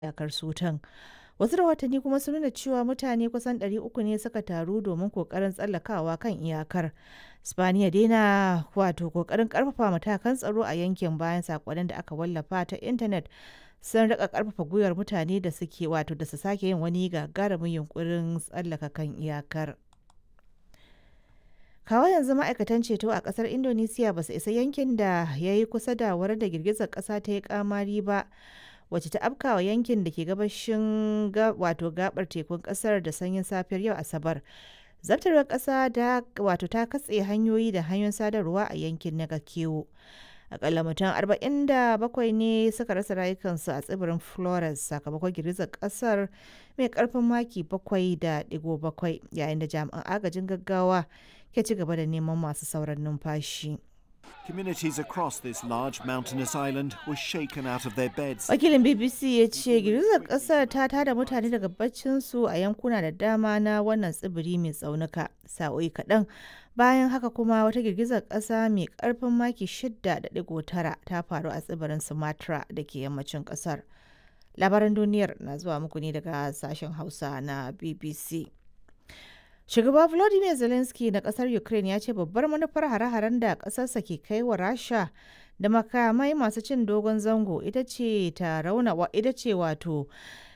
iyakar Sudan. Wasu rahotanni kuma sun nuna cewa mutane kusan 300 ne suka taru domin kokarin tsallakawa kan iyakar. Spaniya dai na wato kokarin karfafa matakan tsaro a yankin bayan sakonnin da aka wallafa ta intanet sun rika karfafa gwiwar mutane da suke wato da su sake yin wani gagarumin yunkurin tsallaka kan iyakar. kawo yanzu ma'aikatan ceto a kasar indonesiya ba su isa yankin da ya yi kusa da wurin da girgizar kasa ta yi kamari ba wacce ta afkawa yankin da ke gabashin wato gabar tekun kasar da sanyin safiyar yau asabar zartarwar kasa da wato ta katse hanyoyi da hanyoyin sadarwa a yankin na gakewo akalla mutum 47 ne suka rasa rayukansu a tsibirin flores sakamakon girgizar kasar mai karfin maki 7.7 yayin da jami'an agajin gaggawa ke ci gaba da neman masu sauran numfashi. Communities across this large mountainous island were shaken out of their beds. Wakilin BBC ya ce girgizar kasar ta tada mutane daga baccinsu a yankuna da dama na wannan tsibiri mai tsaunuka. Sa'o'i kaɗan bayan haka kuma wata girgizar ƙasa mai ƙarfin maki 6.9 ta faru a tsibirin Sumatra da ke yammacin ƙasar. Labaran duniyar na zuwa muku ne daga sashen Hausa na BBC. Shugaba Volodymyr Zelensky na kasar Ukraine ya ce babbar manufar hare-haren da kasarsa ke kai wa Rasha da makamai masu cin dogon zango ita ce ta rauna ita ce wato